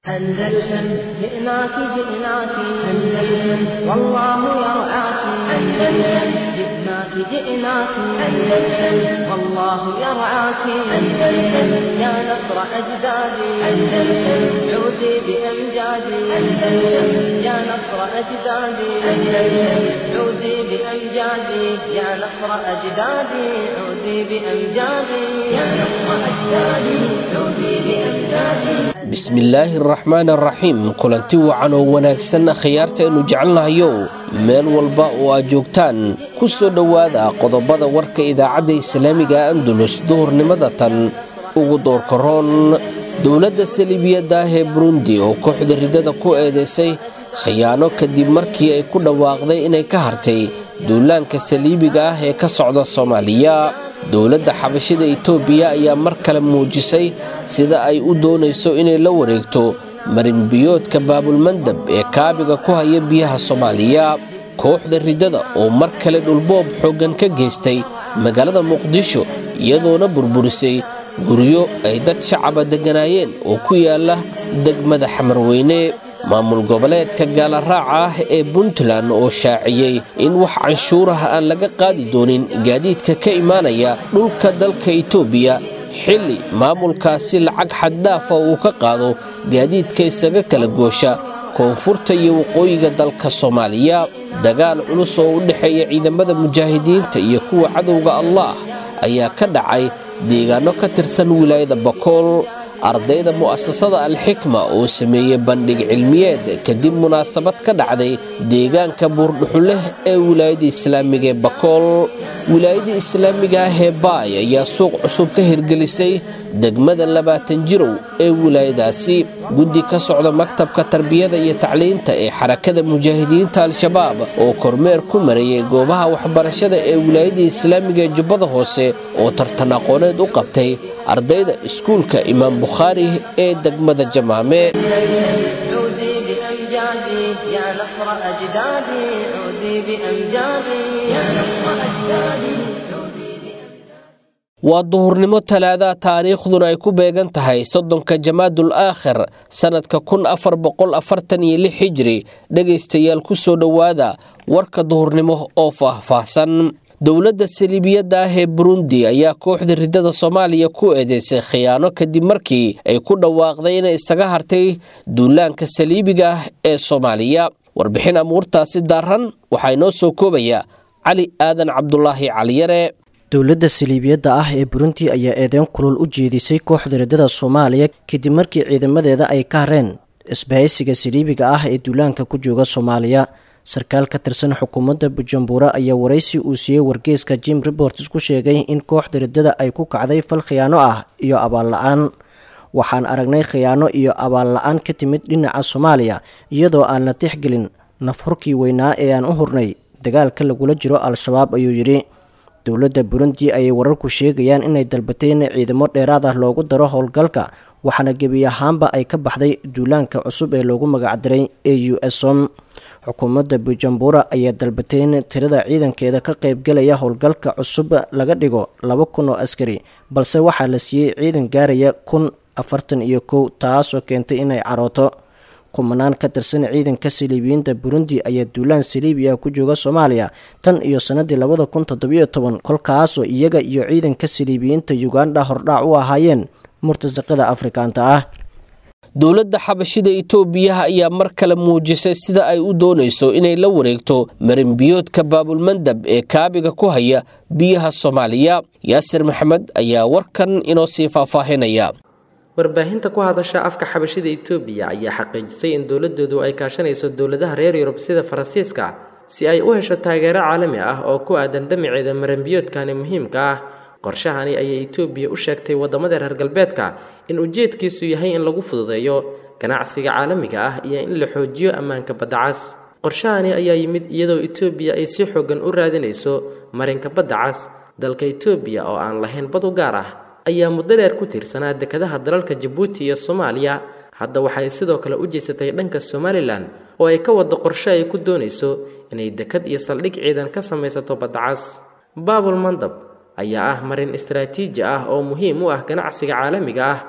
أندلسن جئناك جئناك أندلسن والله يرعاك أندلسن جئناك جئناك أندلسن والله يرعاك أندلسن يا نصر أجدادي أندلسن عودي بأمجادي أندلسن يا نصر أجدادي أندلسن عودي بأمجادي يا نصر أجدادي عودي بأمجادي يا نصر أجدادي عودي بأمجادي bismillaahi araxmaan araxiim kulanti wacan oo wanaagsan khiyaarta aynu jecelnahayow meel walba oo aad joogtaan ku soo dhowaada qodobada warka idaacadda islaamiga andulus duhurnimada tan ugu doorkaroon dowladda saliibiyadda ah ee burundi oo kooxda riddada ku eedaysay khiyaano kadib markii ay ku dhawaaqday inay ka hartay duulaanka saliibiga ah ee ka socda soomaaliya dowladda xabashida itoobiya ayaa mar kale muujisay sida ay u doonayso inay la wareegto marinbiyoodka baabulmandab ee kaabiga ku haya biyaha soomaaliya kooxda riddada oo mar kale dhulboob xooggan ka geystay magaalada muqdisho iyadoona burburisay guryo ay dad shacaba degganaayeen oo ku yaala degmada xamarweyne maamul goboleedka gaalaraaca ah ee puntland oo shaaciyey in wax canshuuraha aan laga qaadi doonin gaadiidka ka imaanaya dhulka dalka itoobiya xilli maamulkaasi lacag xaddhaafa uu ka qaado gaadiidka isaga kala goosha koonfurta iyo waqooyiga dalka soomaaliya dagaal culus oo u dhexeeya ciidamada mujaahidiinta iyo kuwa cadowga allah ayaa ka dhacay deegaano ka tirsan wilaayada bakool ardayda mu'asasada alxikma oo sameeyey bandhig cilmiyeed kadib munaasabad ka dhacday deegaanka buurdhuxuleh ee wilaayada islaamiga ee bakool wilaayada islaamiga ah ee baay ayaa suuq cusub ka hirgelisay degmada labaatan jirow ee wilaayadaasi guddi ka socda maktabka tarbiyada iyo tacliinta ee xarakada mujaahidiinta al-shabaab oo kormeer ku marayay goobaha waxbarashada ee wilaayada islaamiga ee jubbada hoose oo tartan aqooneed u qabtay ardayda iskuulka imaam bukhaari ee degmada jamaame عودي بأمجادي يا نصر أجدادي عودي بأمجادي يا نصر أجدادي عودي waa duhurnimo talaada taariikhduna ay ku beegan tahay soddonka jamaadul aakhir sannadka kun afar boqol afartan iyo lix hijri dhegaystayaal ku soo dhowaada warka duhurnimo oo faahfaahsan dowladda saliibiyadda ah ee burundi ayaa kooxda riddada soomaaliya ku eedeysay khiyaano kadib markii ay ku dhawaaqday inay isaga hartay duulaanka saliibiga ah ee soomaaliya warbixin amuurtaasi daaran waxaa inoo soo koobaya cali aadan cabdulaahi caliyare dowladda saliibiyadda ah ee burundi ayaa eedeyn kulul u jeedisay kooxda riddada soomaaliya kadib markii ciidamadeeda ay ka hareen isbahaysiga saliibiga ah ee duulaanka ku jooga soomaaliya sarkaal ka tirsan xukuumadda bujumbura ayaa waraysi uu siiyey wargeeska jim reports ku sheegay in kooxda riddada ay ku kacday fal khiyaano ah iyo abaal la-aan waxaan aragnay khiyaano iyo abaal la-aan ka timid dhinaca soomaaliya iyadoo aan la tixgelin nafhurkii weynaa ee aan u hurnay dagaalka lagula jiro al-shabaab ayuu yidhi dowladda burundi ayay wararku sheegayaan inay dalbatay in ciidamo dheeraad ah loogu daro howlgalka waxaana gebi ahaanba ay ka baxday duulaanka cusub ee loogu magacdiray a u som xukuumadda bujumbura ayaa dalbatay in tirada ciidankeeda ka qaybgalaya howlgalka cusub laga dhigo laba kun oo askari balse waxaa la siiyey ciidan gaaraya kun afartan iyo kow taasoo keentay inay carooto kumanaan ka tirsan ciidanka saliibiyiinta burundi ayaa duulaan saliibiya ku jooga soomaaliya tan iyo sanadii labada kun toddobiyo toban kolkaasoo iyaga iyo ciidanka saliibiyiinta uganda hordhaac u ahaayeen murtasaqada afrikaanta ah dowladda xabashida itoobiya ayaa mar kale muujisay sida ay u doonayso inay la wareegto marinbiyoodka baabulmandab ee kaabiga ku haya biyaha soomaaliya yaasir maxamed ayaa warkan inoo sii faahfaahinaya warbaahinta ku hadasha afka xabashida itoobiya ayaa xaqiijisay in dowladoodu ay kaashanayso dowladaha reer yurub sida faransiiska si ay u hesho taageero caalami ah oo ku aadan damaceeda maranbiyoodkani muhiimka ah qorshahani ayay itoobiya u sheegtay waddamada reer galbeedka in ujeedkiisu yahay in lagu fududeeyo ganacsiga caalamiga ah iyo in la xoojiyo ammaanka badda cas qorshahani ayaa yimid iyadoo itoobiya ay si xoogan u raadinayso marinka badda cas dalka itoobiya oo aan lahayn bad u gaar ah ayaa muddo dheer ku tiirsanaa dekadaha dalalka jabuuti iyo soomaaliya hadda waxay sidoo kale u jeysatay dhanka somalilan oo ay ka waddo qorshe ay ku doonayso inay dekad iyo saldhig ciidan ka samaysato badda cas baabul mandab ayaa ah marin istaraatiiji ah oo muhiim u ah ganacsiga caalamiga ah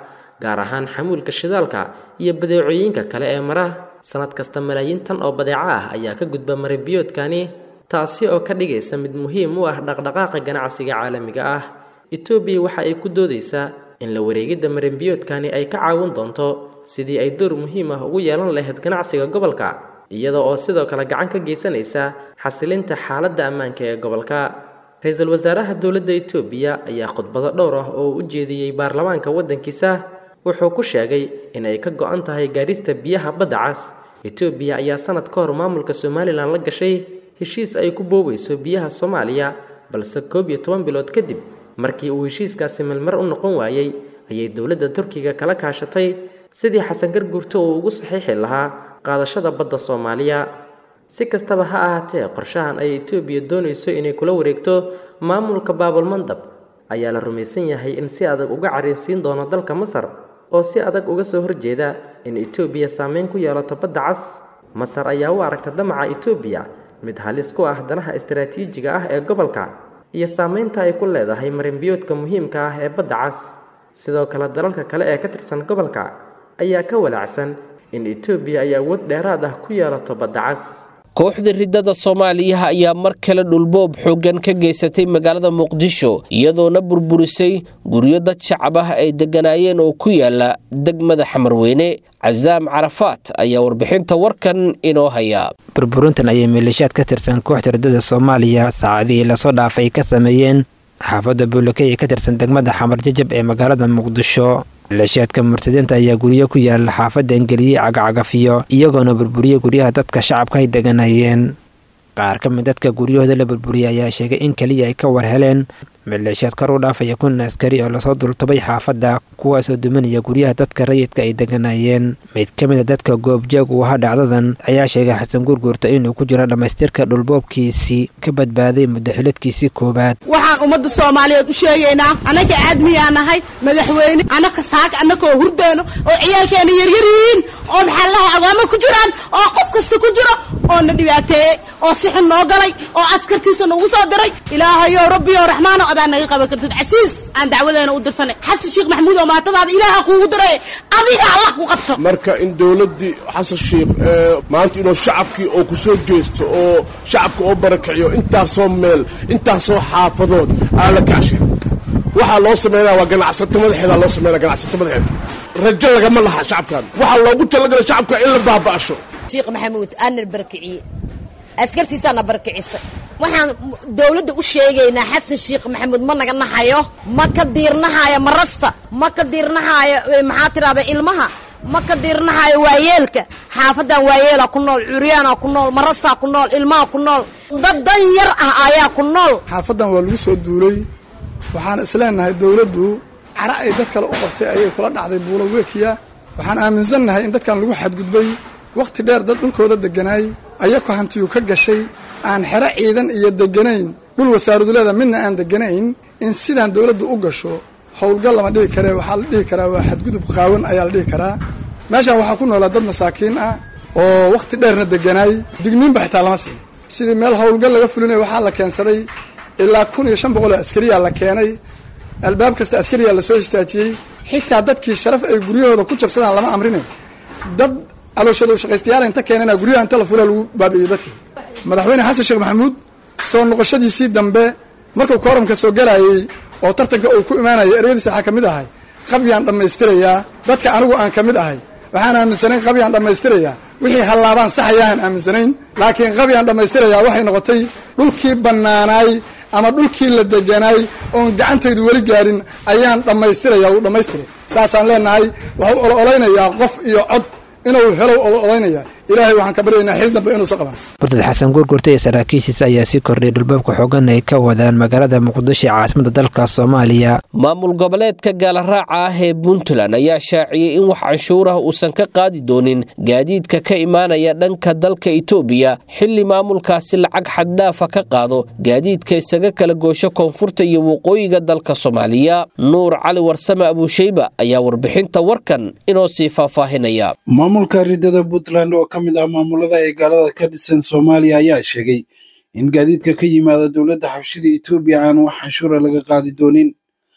gaar ahaan xamuulka shidaalka iyo badeecooyinka kale ee mara sanad kasta malaayiin tan oo badeeco ah ayaa ka gudba marinbiyoodkani taasi oo ka dhigaysa mid muhiim u ah dhaqdhaqaaqa ganacsiga caalamiga ah etoobiya waxa ay ku doodaysaa in la wareegidda marinbiyoodkani ay ka caawin doonto sidii ay door muhiim ah ugu yeelan lahayd ganacsiga gobolka iyada oo sidoo kale gacan ka geysanaysa xasilinta xaaladda ammaanka ee gobolka ra-iisul wasaaraha dowladda etoobiya ayaa khudbado dhowr ah oo u jeediyey baarlamaanka waddankiisa wuxuu ku sheegay in ay ka go-an tahay gaarista biyaha badda cas etoobiya ayaa sanad ka hor maamulka somalilan la gashay heshiis ay ku boobayso biyaha soomaaliya balse koob iyo toban bilood kadib markii uu heshiiskaasi melmar u noqon waayey ayay dowladda turkiga kala kaashatay sidii xasan garguurto uu ugu saxiixi lahaa qaadashada badda soomaaliya si kastaba ha ahaatee qorshahan ay etoobiya doonayso inay kula wareegto maamulka baabulmandab ayaa la rumaysan yahay in si adag uga cariirsiin doono dalka masar oo si adag uga soo horjeeda in etoobiya saameyn ku yeelato badda cas masar ayaa u aragta damaca etoobiya mid halis ku ah danaha istaraatiijiga ah ee gobolka iyo saameynta ay ku leedahay marinbiyoodka muhiimka ah ee badda cas sidoo kale dalalka kale ee ka tirsan gobolka ayaa ka walaacsan in etoobiya ay awood dheeraad ah ku yeelato badda cas kooxda riddada soomaaliya ayaa mar kale dhulboob xooggan ka geysatay magaalada muqdisho iyadoona burburisay guryo dad shacab ah ay degganaayeen oo ku yaala degmada xamarweyne casaam carafaat ayaa warbixinta warkan inoo haya burburintan ayay maleeshiyaad ka tirsan kooxda riddada soomaaliya saacadihii lasoo dhaafay ka sameeyeen xaafadda buulakey ee ka tirsan degmada xamar jajab ee magaalada muqdisho maleeshiyaadka murtadiinta ayaa guryo ku yaala xaafadda engeliyey cagacagafiyo iyagoona burburiyey guryaha dadka shacabka ay deganayeen qaar ka mid dadka guryahooda la burburiyey ayaa sheegay in keliya ay ka war heleen maleeshiyaad kor u dhaafaya kun askari oo lasoo dultubay xaafadda kuwaasoo duminaya guryaha dadka rayidka ay deganayeen mid ka mid a dadka goobjoog uu ahaa dhacdadan ayaa sheegay xasan guurguurta inuu ku jiro dhammaystirka dhulboobkiisii ka badbaaday muddaxiladkiisii koowaad waxaan ummadda soomaaliyeed u sheegaynaa annaga aadmiyaa nahay madaxweyne annaka saaka annakoo hurdeyno oo ciyaalkeena yaryar yihiin oo maxaa lahay awaamo ku jiraan oo qof kasta ku jiro oo na dhibaateeyey oo sixin noo galay oo askartiisa nagu soo diray ilaahayo rabbiyo raxmaano adaa naga qaban kartid casiis aan dacwadeena u dirsanay xasan sheekh maxamuud oo maatadaada ilaaha kuugu diray adiga allah ku qabto marka in dowladdii xasan sheekh maanta inuu shacabkii oo ku soo jeesto oo shacabka oo barakiciyo intaasoo meel intaasoo xaafadood aa la kacshay waxaa loo sameynaya waa ganacsato madaxeeda loo sameynaya ganacsato madaxeeda rajo lagama laha shacabkan waxaa loogu talagalay shacabka in la baaba'asho sheekh maxamuud aanan barakiciye askartiisaana barakicisa waxaan dowladda u sheegaynaa xasan sheekh maxamuud ma naga nahayo ma ka diirnahayo marasta ma ka diirnahayo maxaa tidhahda ilmaha ma ka diirnahayo waayeelka xaafadan waayeela ku nool curyaana ku nool marasaa ku nool ilmaha ku nool dad dan yar ah ayaa ku nool xaafadan waa lagu soo duulay waxaan isleenahay dowladdu cara ay dad kale u qabtay ayay kula dhacday buulo weekiya waxaan aaminsannahay in dadkan lagu xadgudbay wakhti dheer dad dhulkooda degganaay ayako hantiyu ka gashay aan xero ciidan iyo degganayn dhul wasaaraduleeda midna aan degganayn in sidaan dowladdu u gasho howlgal lama dhihi karee waxaa la dhihi karaa waa xadgudub qaawan ayaa la dhihi karaa meeshaan waxaa ku noolaa dad masaakiin ah oo wakhti dheerna degganaay digniinba xitaa lama siin sidii meel howlgal laga fulinaya waxaa la keensaday ilaa kun iyo shan boqoloo askariyaa la keenay albaab kasta askariyaa lasoo istaajiyey xitaa dadkii sharaf ay guryahooda ku jabsadaan lama amrine dad calooshadu shaqaystayaal inta keenana guryaha inta la fura lagu baabi'iyey dadkii madaxweyne xasan sheekh maxamuud soo noqoshadiisii dambe markuu kooramka soo galayey oo tartanka uu ku imaanayay ereyadiisa waxaa ka mid ahay qabyaan dhammaystirayaa dadka anigu aan ka mid ahay waxaan aaminsanayn qabyaan dhammaystirayaa wixii hallaabaan saxayaahan aaminsanayn laakiin qabyaan dhammaystirayaa waxay noqotay dhulkii bannaanaay ama dhulkii la deganaay oon gacantaydu weli gaarin ayaan dhammaystiraya uu dhammaystiray saasaan leenahay waxuu ololaynayaa qof iyo cod inuu helo oloolaynaya ilaahay waxaan ka baryaynaa xil dambe inuusa qaban murtad xasan guurgurta iyo saraakiishiisa ayaa sii kordhiyay dhulbaabka xoogan ay ka wadaan magaalada muqdisho ee caasimada dalka soomaaliya maamul goboleedka gaalaraaca ah ee puntland ayaa shaaciyey in wax canshuur ah uusan ka qaadi doonin gaadiidka ka imaanaya dhanka dalka itoobiya xilli maamulkaasi lacag xaddhaafa ka qaado gaadiidka isaga kala goosho koonfurta iyo waqooyiga dalka soomaaliya nuur cali warsame abuusheyba ayaa warbixinta warkan inoo sii faahfaahinaya maamulka ridada puntland oo ka mid ah maamulada ay gaalada ka dhisan soomaaliya ayaa sheegay in gaadiidka ka yimaada dowladda xabshida etoobiya aan wax canshuura laga qaadi doonin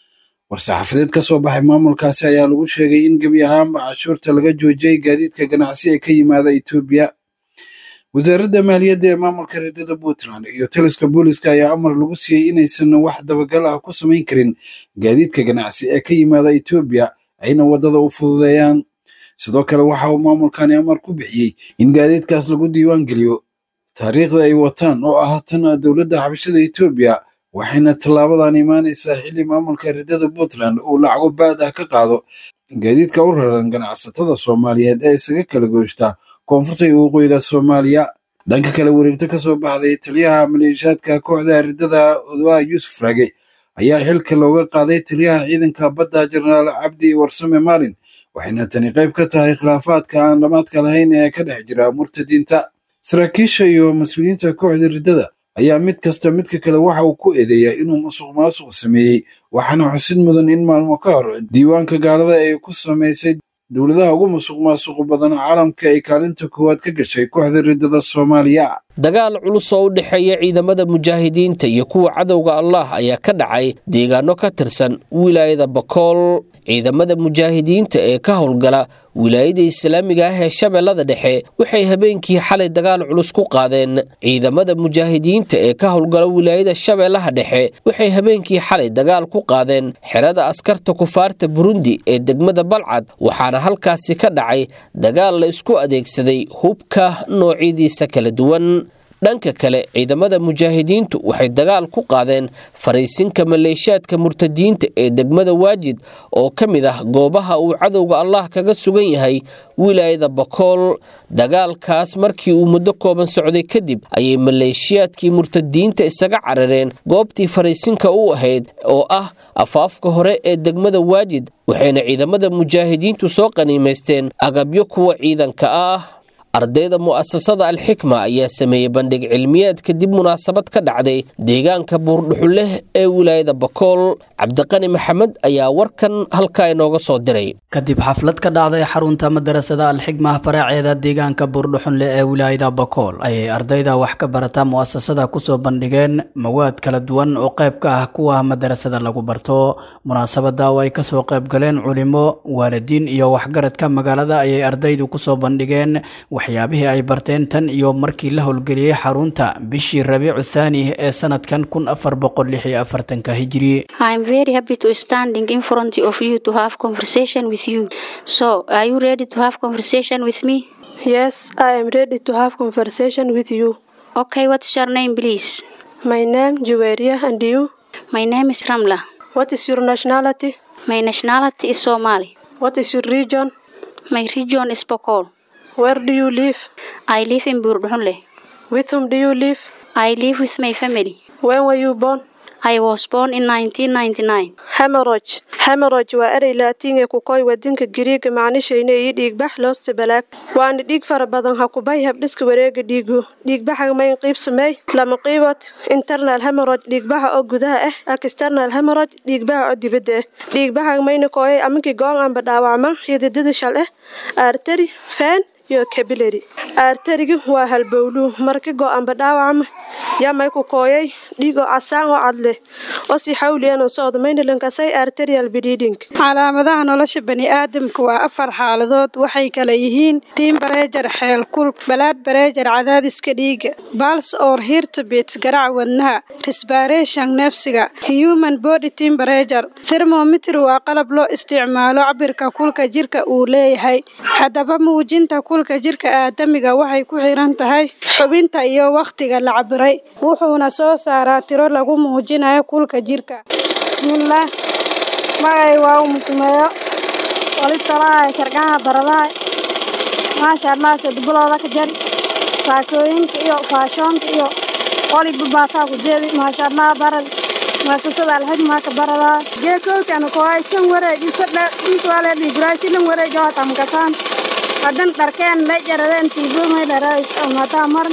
war-saxaafadeed ka soo baxay maamulkaasi ayaa lagu sheegay in gebi ahaanba cashuurta laga joojiyey gaadiidka ganacsi ee ka yimaada etoobiya wasaaradda maaliyadda ee maamulka reedada puntland iyo taliska booliska ayaa amar lagu siiyey inaysan wax dabagal ah ku samayn karin gaadiidka ganacsi ee ka yimaada etoobiya ayna waddada u fududeeyaan sidoo kale waxa uu maamulkani amar ku bixiyey in gaadiidkaas lagu diiwaan geliyo taariikhda ay wataan oo ah tan dowladda xabashada etoobiya waxayna tallaabadan imaanaysaa xilli maamulka reedada puntland uu lacago baad ah ka qaado gaadiidka u raran ganacsatada soomaaliyeed ee isaga kala gooshta koonfurta iyo waqooyiga soomaaliya dhanka kale wareegto ka soo baxday taliyaha maleeshiyaadka kooxda ridada odoa yuusuf raage ayaa xilka looga qaaday taliyaha ciidanka badda jenaraal cabdi warsame maalin waxayna tani qayb ka tahay khilaafaadka aan dhammaadka lahayn ee ka dhex jira murtadiinta saraakiisha iyo mas-uuliyiinta kooxda riddada ayaa mid kasta midka kale waxa uu ku eedeeyaa inuu musuq maasuq sameeyey waxaana xusid mudan in maalmo ka hor diiwaanka gaalada ay ku samaysay dowladaha ugu musuq maasuq badan caalamka ay kaalinta koowaad ka gashay kooxda riddada soomaaliya dagaal culus oo u dhexeeya ciidamada mujaahidiinta iyo kuwa cadowga allah ayaa ka dhacay deegaano ka tirsan wilaayada bakool ciidamada mujaahidiinta ee ka howlgala wilaayada islaamiga ah ee shabeellada dhexe waxay habeenkii xalay dagaal culus ku qaadeen ciidamada mujaahidiinta ee ka howlgala wilaayada shabeellaha dhexe waxay habeenkii xalay dagaal ku qaadeen xerada askarta kufaarta burundi ee degmada balcad waxaana halkaasi ka dhacay dagaal la isku adeegsaday hubka noocyadiisa kala duwan dhanka kale ciidamada mujaahidiintu waxay dagaal ku qaadeen fariisinka maleeshiyaadka murtadiinta ee degmada waajid oo ka mid ah goobaha uu cadowga allah kaga sugan yahay wilaayada bakool dagaalkaas markii uu muddo kooban socday kadib ayay maleeshiyaadkii murtadiinta isaga carareen goobtii fariisinka u ahayd oo ah afaafka hore ee degmada waajid waxayna ciidamada mujaahidiintu soo qaniimaysteen agabyo kuwa ciidanka ah ardayda mu'asasada alxikma ayaa sameeyey bandhig cilmiyeed kadib munaasabad ka dhacday deegaanka buurdhuxuleh ee wilaayada bakool cabdiqani maxamed ayaa warkan halkaa inooga soo diray kadib xaflad ka dhacday xarunta madarasada alxikma faraaceeda deegaanka buurdhuxunle ee wilaayada bakool ayay ardayda wax ka barata mu'asasada kusoo bandhigeen mawaad kala duwan oo qayb ka ah kuwa madarasada lagu barto munaasabada oo ay kasoo qayb galeen culimo waalidiin iyo waxgaradka magaalada ayay ardaydu kusoo bandhigeen waxyaabihii ay barteen tan iyo markii la howlgeliyey xarunta bishii rabiicu thaani ee sanadkan kun afar boqol lix iyo afartanka hijiri very happy to standing in front of you to have conversation with you. So, are you ready to have conversation with me? Yes, I am ready to have conversation with you. Okay, what's your name, please? My name Juweria and you? My name is Ramla. What is your nationality? My nationality is Somali. What is your region? My region is Bokol. Where do you live? I live in Burdunle. With whom do you live? I live with my family. When were you born? I was born in 1999. Hemorrhage. Hemorrhage waa erey laatiin ee ku koy wadinka Giriiga macnishayna iyo dhiigbax loosta balaag waana dhiig fara badan ha ku bay habdhiska wareega dhiigu dhiigbaxa mayn qiib sameey lama qiibod internal hemorrhage dhiigbaxa oo gudaha ah external hemorrhage dhiigbaxa oo dibadda ah dhiigbaxa mayna kooyay amankii goon aanba dhaawacma xididada shal ah artery fan iyo cabilary arteriga waa halbowluu marka go-aanba dhaawacma yamay ku kooyay dhiig oo casaan oo cad leh oo si xawliyan socda maynalankasay arterial bleeding calaamadaha nolosha bani'aadamka waa afar xaaladood waxay kala yihiin tiim bareejar xeel kulk balaad bareejar cadaadiska dhiiga bals or hirtobit garac wadnaha resbaration neefsiga human body tiim bareejar thermometer waa qalab loo isticmaalo cabirka kulka jirka uu leeyahay haddaba muujinta kulka jirka aadamiga waxay ku xiran tahay xubinta iyo wakhtiga la cabiray wuxuuna soo saaraa tiro lagu muujinayo kulka jirka bismillaah magay waa u musmeeyo wali talahay shargaha baradahay maasha allah sadbulooda ka jari saakooyinka iyo faashoonka iyo waliba baataa ku jeedi maasha allah barad maasasada alxigmaa ka baradaa geekowkana koay san wareegi sadhe siiswaale dhiiguraay silan wareegi oo tamkasaan hadan dharkeen la jaradeen tiibumay dharays mataa maran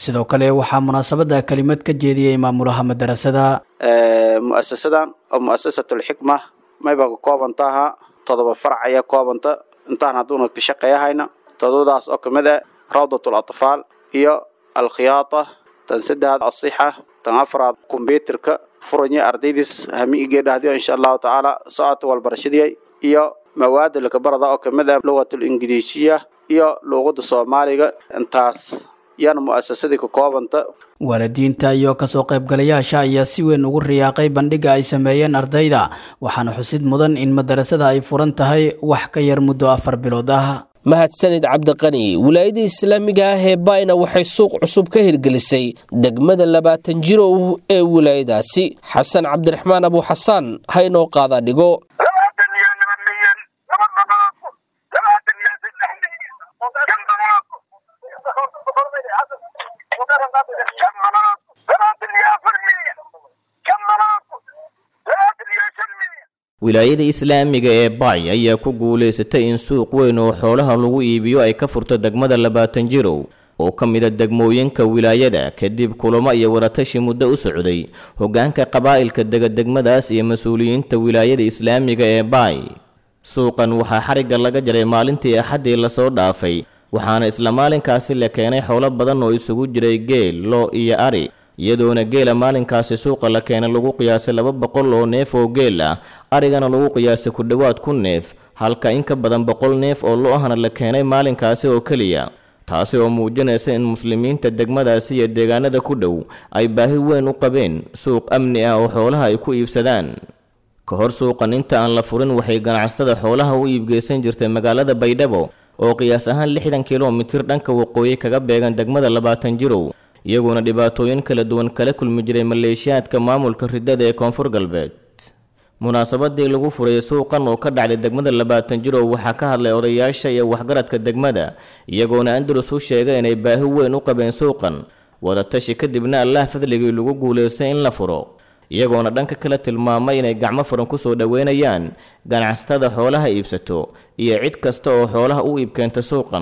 sidoo kale waxaa munaasabada kelimad ka jeediyey maamulaha madarasada mu'asasadan oo mu'asasatulxikma mayba ka koobantaha todoba farac ayaa koobanta intaan hadduuna ka shaqeeyahayna todobadaas oo kamid ah rawdatul atfaal iyo alkhiyaata tan saddexaad asixa tan afraad kombyuutarka furanya ardaydiis hamiigeedhahdiyo insha allahu tacaala socodka walbarashadii iyo mawaada lakabarada oo kamid ah lugatul ingiriisiya iyo luuqada soomaaliga intaas yaana mu'asasadii ka koobanta waalidiinta iyo kasoo qaybgalayaasha ayaa si weyn ugu riyaaqay bandhiga ay sameeyeen ardayda waxaana xusid mudan in madarasada ay furan tahay wax ka yar muddo afar bilood ah mahadsanid cabdiqani wilaayada islaamiga ah ee bayna waxay suuq cusub ka hirgelisay degmada labaatan jirow ee wilaayadaasi xasan cabdiraxmaan abuuxasaan ha inoo qaadaa dhigo wilaayada islaamiga ee bay ayaa ku guulaysatay in suuq weyn oo xoolaha lagu iibiyo ay ka furto degmada labaatan jirow oo ka mida degmooyinka wilaayada kadib kulamo iyo waratashi muddo u socday hoggaanka qabaa'ilka dega degmadaas iyo mas-uuliyiinta wilaayada islaamiga ee bay suuqan waxaa xarigga laga jaray maalintii axaddii lasoo dhaafay waxaana isla maalinkaasi la keenay xoolo badan oo isugu jiray geel loo iyo ari iyadoona geela maalinkaasi suuqa la keenay lagu qiyaasay laba boqol oo neef oo geel ah arigana lagu qiyaasay ku dhowaad kun neef halka in ka badan boqol neef oo lo-ahna la keenay maalinkaasi oo keliya taasi oo muujinaysa in muslimiinta degmadaasi iyo deegaanada ku dhow ay baahi weyn u qabeen suuq amni ah oo xoolaha ay ku iibsadaan ka hor suuqan inta aan la furin waxay ganacsatada xoolaha u iibgeysan jirtay magaalada baydhabo oo qiyaas ahaan lixdan kilomitir dhanka waqooyi kaga beegan degmada labaatan jirow iyaguona dhibaatooyin kala duwan kala kulmi jiray maleeshiyaadka maamulka ridada ee koonfur galbeed munaasabadii lagu furay suuqan oo ka dhacday degmada labaatan jirow waxaa ka hadlay odayaasha iyo waxgaradka degmada iyagoona andalus u sheegay inay baahi weyn u qabeen suuqan wadatashi kadibna allah fadligii lagu guulaystay in la furo iyagoona dhanka kale tilmaamay inay gacmo furan kusoo dhoweynayaan ganacsatada xoolaha iibsato iyo cid kasta oo xoolaha u iibkeenta suuqan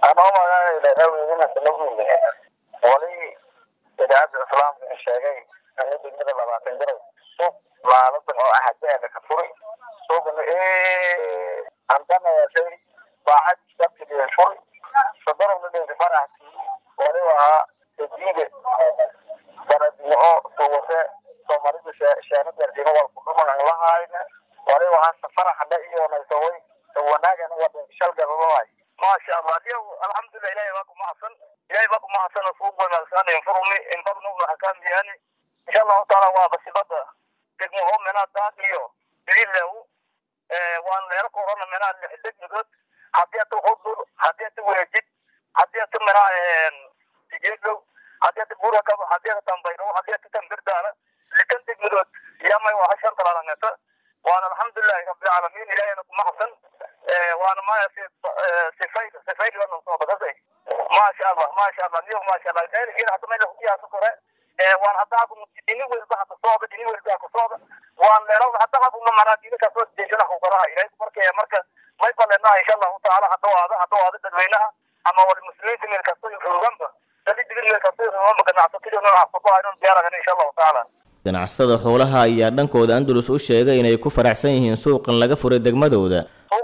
idaacadda islaamka ee sheegay ana degmada labaatan jarow suuq laaladan oo axadeeda ka furi suuqna antana yeeshay baacad sabtiga furi sadarowna dhinta faraxti wali ahaa tajiide baradnimo suwase soomaalida sheenadeerjina walku dhuman lahayna wali ahaa safaraxadha iyo naysaway wanaagana wadan shalgadadahay maasha allah adiyaw alxamdulilah ilahay baa kumahadsan ilahay baa kumahadsan suuq wanaagsan infurumi infadnu xakaamiyani insha allahu taala waa basibada degmo oo menaa daad iyo bidilew waan leero korona menaa lix degmadood haddii ata hudur haddii ata weejid haddii ata menaa sijeedow haddii ata burakaba haddii ata tambayro haddii ata tambirdaala likan degmadood yamay waa hashan talaalangeta waan alxamdulilahi rabbilcaalamiin ilahayna kumahadsan waana maya sifayl sifayl wana soo badasay maasha allah maasha allah niyo maasha allah khayrkiina hadda meel kuyaaso kore waan hadda haku dini welba haka sooda dini welba haka sooda waan leelo hadda hakuna maraa dini kasoo jeeshana hukaraha ilahay marka marka may baleenaha insha allahu taala hadda waada hadda waada dadweynaha ama wali muslimiinta meel kasto roganba dadi digin meel kasto roganba ganacsatadii noocaas ku haynon diyaaragana insha allahu taala ganacsatada xoolaha ayaa dhankooda andalus u sheegay inay ku faraxsan yihiin suuqan laga furay degmadooda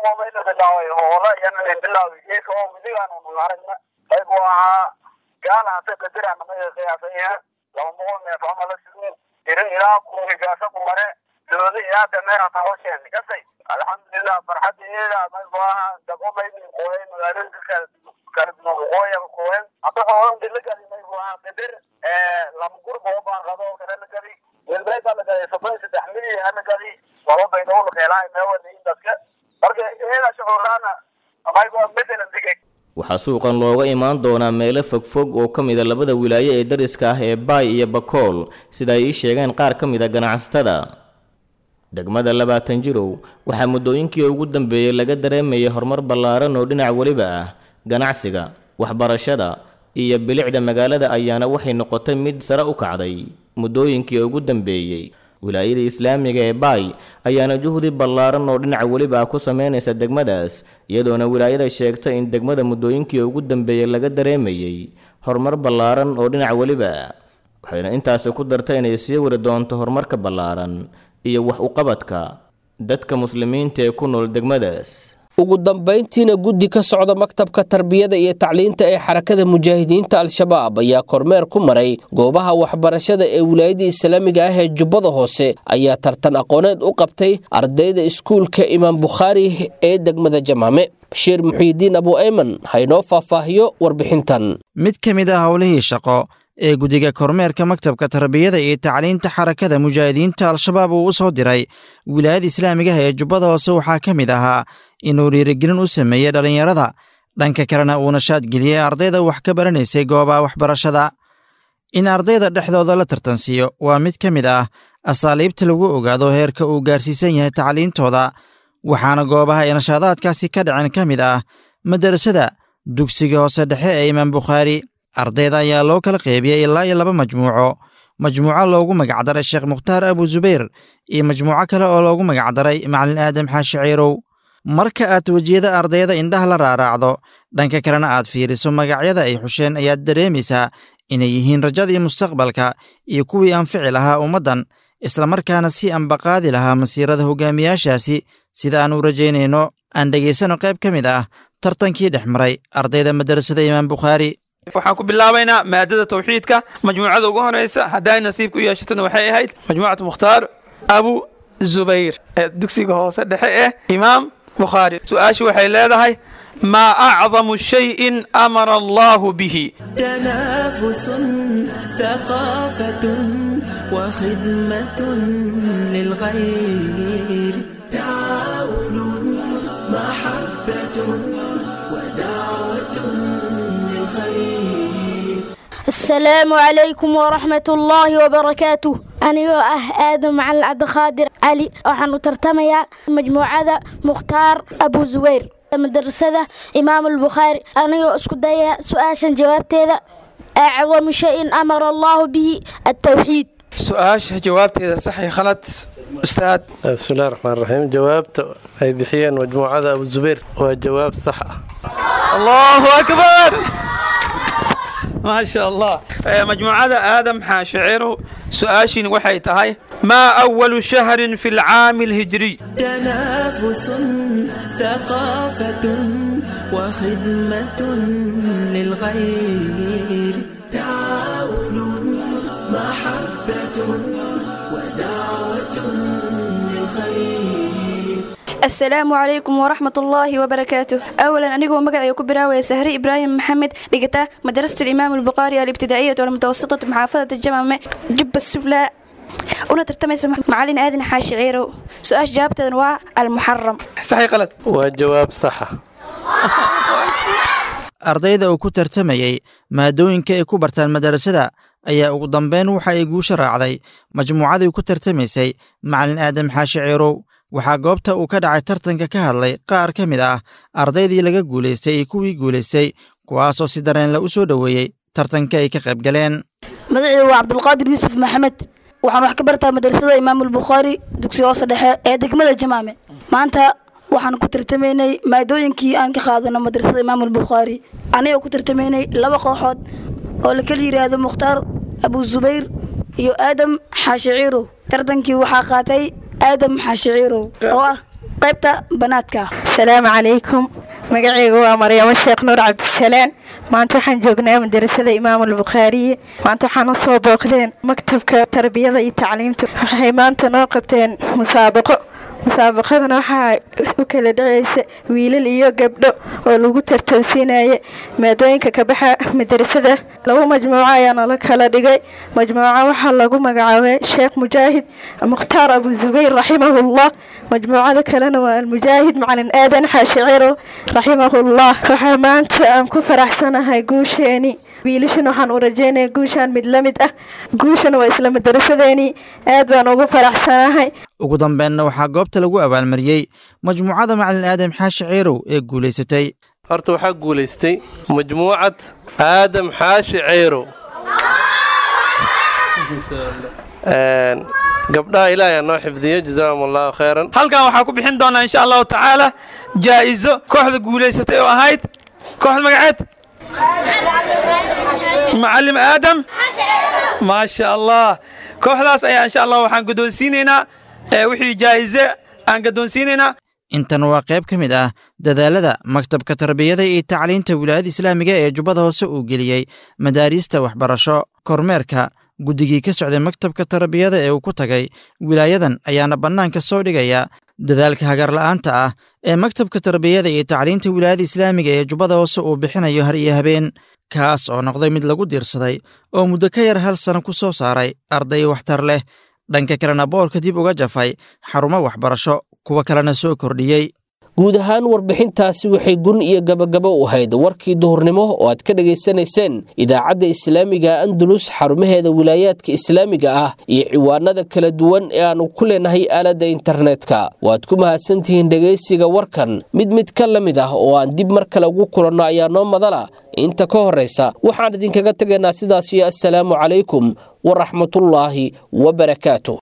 aygu ahaa gaalahaase qadirana maga qiyaasaya laba boqol neef ama la sugu irin ilaa kuhigaasa ku mare dooda ilaa dameera tahosheen kasay alxamdulilah farxadeeda maygu ahaa dagomaydi qooyay magaalooyinka kala kala duwan qooya qooyen hadda xoolon dila gadi maygu ahaa qadir laba gurba oo baan qado oo kale la gadi welbeega la gaday soddon saddex milyan hana gadi laba baydow la keelaa meewada indaska marka iyada shucuurlaana maygu medelan digay waxaa suuqan looga imaan doonaa meelo fogfog oo ka mida labada wilaayo ee dariska ah ee baay iyo bakool sida ay ii sheegeen qaar ka mid a ganacsatada degmada labaatan jirow waxaa muddooyinkii ugu dambeeyey laga dareemayay horumar ballaaran oo dhinac weliba ah ganacsiga waxbarashada iyo bilicda magaalada ayaana waxay noqotay mid sare u kacday muddooyinkii ugu dambeeyey wilaayada islaamiga ee baay ayaana juhdi ballaaran oo dhinaca weliba ah ku sameynaysa degmadaas iyadoona wilaayada sheegtay in degmada muddooyinkii ugu dambeeyey laga dareemayey horumar ballaaran oo dhinaca weliba waxayna intaasi ku dartay inay sii wari doonto horumarka ballaaran iyo wax uqabadka dadka muslimiinta ee ku nool degmadaas ugu dambayntiina guddi ka socda maktabka tarbiyada iyo tacliinta ee xarakada mujaahidiinta al-shabaab ayaa kormeer ku maray goobaha waxbarashada ee wilaayada islaamiga ah ee jubbada hoose ayaa tartan aqooneed u qabtay ardayda iskuulka imaam bukhaari ee degmada jamaame bashiir muxiidiin abu ayman haynoo faahfaahiyo warbixintan mid ka mid ah howlihii shaqo ee guddiga kormeerka maktabka tarbiyada iyo tacliinta xarakada mujaahidiinta al-shabaab uu u soo diray wilaayada islaamigaha ee jubbada hoose waxaa ka mid ahaa inuu dhiirigelin u sameeyey dhallinyarada dhanka kalena uu nashaad geliyey ardayda wax ka baranaysay goobaha waxbarashada in ardayda dhexdooda la tartansiiyo waa mid ka mid ah asaaliibta lagu ogaado heerka uu gaarsiisan yahay tacliintooda waxaana goobaha ay nashaadaadkaasi ka dhaceen ka mid ah madarasada dugsiga hoose dhexe ee imaam bukhaari ardayda ayaa loo kala qeybiyey ilaa iyo laba majmuuco majmuuco loogu magacdaray sheekh mukhtaar abu zubayr iyo majmuuco kale oo loogu magacdaray macalin aadam xaashi ciirow marka aad wejiyada ardayda indhaha la raaraacdo dhanka kalena aad fiiriso magacyada ay xusheen ayaad dareemaysaa inay yihiin rajadii mustaqbalka iyo kuwii anfici lahaa ummaddan islamarkaana si ambaqaadi lahaa masiirada hogaamiyaashaasi sida aan u rajaynayno aan dhegaysano qayb ka mid ah tartankii dhex maray ardayda madarasada imaam bukhaari waxaan ku bilaabaynaa maadada tawxiidka majmuucada ugu horeysa hadday nasiibka u yeeshatona waxay ahayd majmuucatu mukhtaar abu zubayr ee dugsiga hoose dhexe eh imaam bukhaari su-aashu waxay leedahay maa acdamu shayin amara allahu bihi تنافس ثقافة وخدمة للغير تعاون محبة ودعوة للخير السلام عليكم ورحمة الله وبركاته anigoo ah aadan macalin cabdiqaadir cali waxaan u tartamayaa majmuucada mukhtaar abu zubayr madarasada imaam albukhaari anigoo isku daya su-aashan jawaabteeda acdamu shayin amara allahu bihi altawxiid su-aasha jawaabteeda sax iyo khalad ustaad bismillahi raxmaan raxiim jawaabta ay bixiyeen majmuucada abu zubayr waa jawaab sax ah allahu akbar ما شاء الله مجموعة آدم حاشعر سؤاشين وحي تهي ما أول شهر في العام الهجري تنافس ثقافة وخدمة للغير تعاون محبة ودعوة للخير asalaamu calaykum waraxmat ullaahi wabarakaatu awalan anigoo magacay ku bilaawaya sahre ibraahim maxamed dhigata madarasatu imaam albukhaari alibtidaa'iyatu walmutawasitatu maxaafadata jamame jubba suflaa una tartamaysa macalin aadan xaashi ciirow su-aasha jawaabteedan waa almuxaram saxi qalad waa jawaab saxa ardayda uu ku tartamayey maadooyinka ay ku bartaan madarasada ayaa ugu dambeyn waxa ay guusha raacday majmuucadii ku tartamaysay macalin aadam xaashi ciirow waxaa goobta uu ka dhacay tartanka ka hadlay qaar ka mid ah ardaydii laga guulaystay iyo kuwii guulaystay kuwaasoo si dareenle u soo dhoweeyey tartanka ay ka qayb galeen magacayda waa cabdulqaadir yuusuf maxamed waxaan wax ka bartaa madrasada imaamulbukhaari dugsiga hoose dhexe ee degmada jamaame maanta waxaan ku tartamaynay maadooyinkii aan ka qaadano madrasada imaamulbukhaari anigoo ku tartamaynay laba kooxood oo la kala yidhaahdo mukhtaar abu zubayr iyo aadam xaashi ciirow tartankii waxaa qaatay aadam xaashi ciirow oo ah qaybta banaadka asalaamu calaykum magacayga waa maryamo sheekh nuur cabdisalaan maanta waxaan joognaa madarasada imaamulbukhaariye maanta waxaan u soo booqdeen maktabka tarbiyada iyo tacliimta waxay maanta noo qabteen musaabaqo musaabaqadana waxaa u kala dhacaysa wiilal iyo gabdho oo lagu tartansiinaya maadooyinka ka baxa madarasada laba majmuuco ayaana la kala dhigay majmuuco waxaa lagu magacaabay sheekh mujaahid mukhtaar abu zubayr raximahullah majmuucada kalena waa almujaahid macalin aadan xaashiciro raximahullah waxaa maanta aan ku faraxsanahay guusheeni wiilashan waxaan u rajeynaya guushaan mid la mid ah guushan waa isla madarasadeeni aad baan ugu faraxsanahay ugu dambeenna waxaa goobta lagu abaalmariyey majmuucada macalin aadam xaashi ciirow ee guulaysatay horta waxaa guulaystay majmuucad aadam xaashi ceyrow gabdhaha ilaahay noo xifdiyo jazaahum allahu khayran halkan waxaa ku bixin doonaa insha allahu tacaala jaa'izo kooxda guulaysatay oo ahayd kooxda magaceed macallim aadam maasha allah kooxdaas ayaa insha allah waxaan guddoonsiinaynaa wixii jaa'ize aan gaddoonsiinaynaa intan waa qayb ka mid ah dadaalada maktabka tarbiyada iyo tacliinta wilaayada islaamiga ee jubbada hoose uu geliyey madaariista waxbarasho kormeerka guddigii ka socday maktabka tarbiyada ee uu ku tagay wilaayadan ayaana bannaanka soo dhigaya dadaalka hagarla'aanta ah ee maktabka tarbiyada iyo tacliinta wilaayada islaamiga ee jubbada hoose uu bixinayo har iyo habeen kaas oo noqday mid lagu diirsaday oo muddo ka yar hal sano ku soo saaray arday waxtar leh dhanka kalena boorka dib uga jafay xarumo waxbarasho kuwa kalena soo kordhiyey guud ahaan warbixintaasi waxay gun iyo gabagabo u ahayd warkii duhurnimo oo aad ka dhegaysanayseen idaacadda islaamiga andalus xarumaheeda wilaayaadka islaamiga ah iyo ciwaanada kala duwan ee aannu ku leenahay aaladda internetka waad ku mahadsantihiin dhegaysiga warkan mid mid ka la mid ah oo aan dib mar kale ugu kulanno ayaa noo madala inta ka horraysa waxaan idinkaga tegaynaa sidaas iyo assalaamu calaykum waraxmatullaahi wabarakaatu